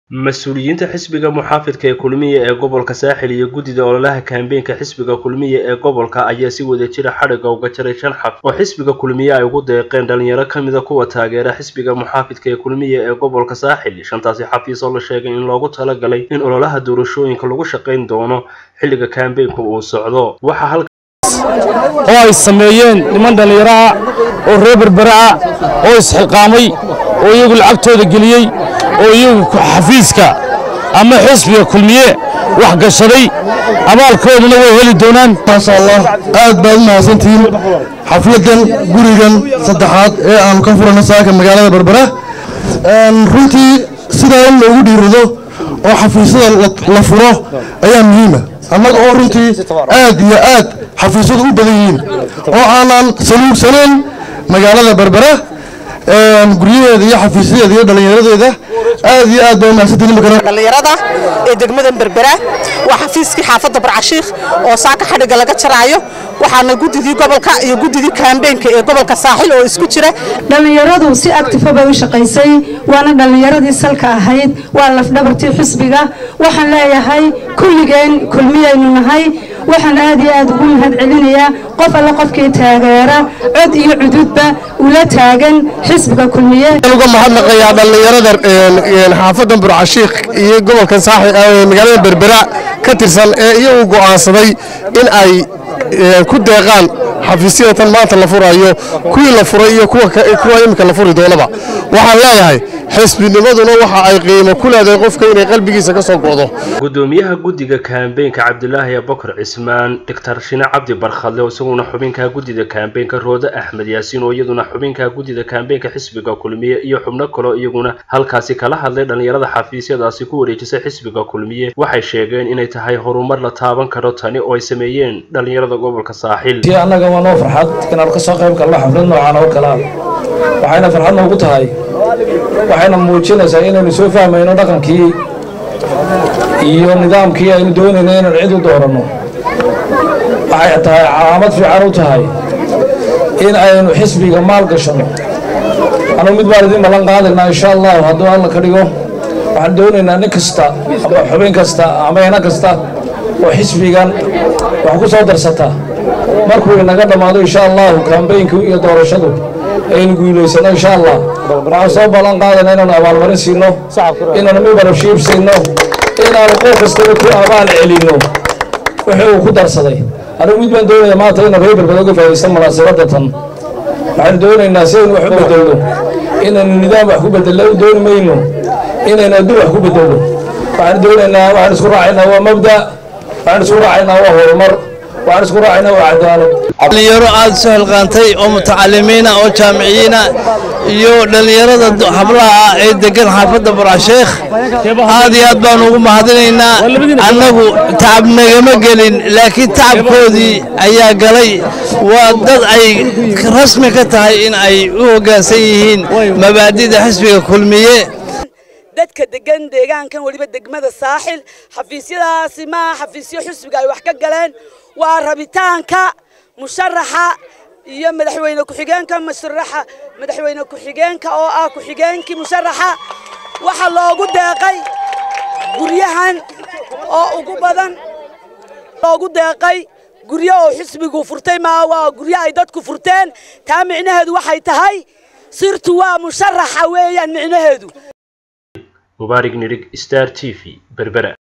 mas-uuliyiinta xisbiga muxaafidka ee kulmiye ee gobolka saaxil iyo guddida ololaha kaambeenka xisbiga kulmiye ee gobolka ayaa si wada jira xadhigga uga jaray shan xaf oo xisbiga kulmiye ay ugu deeqeen dhalinyaro ka mida kuwa taageera xisbiga muxaafidka ee kulmiye ee gobolka saaxil shantaasi xafiis oo la sheegay in loogu talagalay in ololaha doorashooyinka lagu shaqayn doono xilliga kaambeenka uu socdo waxaa oo ay sameeyeen niman dhallinyaro ah oo reer berbera ah oo isxilqaamay oo iyagu lacagtooda geliyey oo iyagu xafiiska ama xisbiga kulmiye wax gashaday abaalkooduna way heli doonaan maasha allah aad baad u mahadsantihiin xafladan gurigan saddexaad ee aanu ka furano saaka magaalada berbera runtii sidaa in loogu dhiirado oo xafiisyada la furo ayaa muhiima annaga oo runtii aad iyo aad xafiisyadu u badan yihiin oo aanan saluugsanayn magaalada berbera guryaheeda iyo xafiisyadeeda iyo dhallinyaradeeda aad iyo aad baa mahadsantihiin dhallinyarada ee degmadan berbera waa xafiiskii xaafadda barcashiikh oo saaka xadhigga laga jaraayo waxaana guddidii gobolka iyo guddidii kaambeenka ee gobolka saaxil oo isku jira dhallinyaradu si actifa bay u shaqaysay waana dhallinyaradii salka ahayd waa lafdhabartii xisbiga waxaan leeyahay kulligeen kulmiyaynu nahay waxaan aad iyo aad ugu mahad celinayaa qof alle qofkii taageera cod iyo cududba ula taagan xisbiga kulmiye uga mahadnaqayaa dhallinyarada xaafadda burcashiikh iyo gobolka saaxil magaalada berbera ka tirsan ee iyagu go'aansaday in ay ku deeqaan xafiisyada tan maanta la furayo kuwii la furay iyo kuwa iminka la furi doonaba waxaan leeyahay xisbinimaduna waxa ay qiimo ku leedahay qofka inay qalbigiisa ka soo go'do gudoomiyaha guddiga kaambeenka cabdilaahi abubakar cismaan doctor shine cabdi barkhadle oo isaguna xubinka guddida kaambeenka roode axmed yaasiin oo iyaduna xubinka guddida kaambeenka xisbiga kulmiye iyo xubno kaleo iyaguna halkaasi kala hadlay dhallinyarada xafiisyadaasi ku wareejisay xisbiga kulmiye waxay sheegeen inay tahay horumar la taaban karo tani oo ay sameeyeen dhallinyarada gobolka saaxil annaga waa noo farxad inaan ka soo qayb galno xaflad noocan oo kale waxayna farxad noogu tahay waxayna muujinaysaa inaynu soo fahmayno dhaqankii iyo nidaamkii aynu doonayno inaan cid u dooranno waxay tahay calaamad fiican u tahay in aynu xisbiga maal gashanno anuu mid baan idin ballan qaadaynaa insha allahu hadduu alla ka dhigo waxaan doonaynaa nin kasta ama xubin kasta ama ina kasta oo xisbigan wax ku soo darsata markuu inaga dhammaado insha allahu kambaynku iyo doorashadu aynu guulaysano insha allah waxaan soo ballan qaadana inaanu abaalmarin siino inaanu mibarabshiib siino inaanu qof kastaba ku abaal celinno wixii uu ku darsaday anigu mid baan doonaya maanta inuu reer berbeda uga faa'idaysan munaasabadda tan waxaanu doonaynaa si aynu wax u bedelno inaynu nidaam wax ku bedelno u dooni mayno inaynu adduun wax ku bedelno waxaanu doonaynaa waxaan isku raacaynaa waa mabda waxaan isku raacaynaa waa horumar waxaan isku raacaynaa waa cadaalad dhalinyaro aad soo hilqaantay oo mutacalimiina oo jaamiciyiina iyo dhallinyarada hablaha ah ee degan xaafadda barcasheekh aad iyo aad baanu ugu mahadinaynaa annagu tacab nagama gelin laakiin tacabkoodii ayaa galay waa dad ay rasmi ka tahay in ay u hoggaansan yihiin mabaadida xisbiga kulmiye dadka degan deegaankan weliba degmada saaxil xafiisyadaasi maaha xafiisyo xisbiga ay wax ka galeen waa rabitaanka musharaxa iyo madaxweyne ku-xigeenka musharaxa madaxweyne ku-xigeenka oo ah ku-xigeenkii musharaxa waxaa loogu deeqay guryahan oo ugu badan loogu deeqay guryo oo xisbigu furtay maa waa guryo ay dadku furteen taa micnaheedu waxay tahay sirtu waa musharaxa weeyaan micnaheedu mubaarig nirig star t v berbera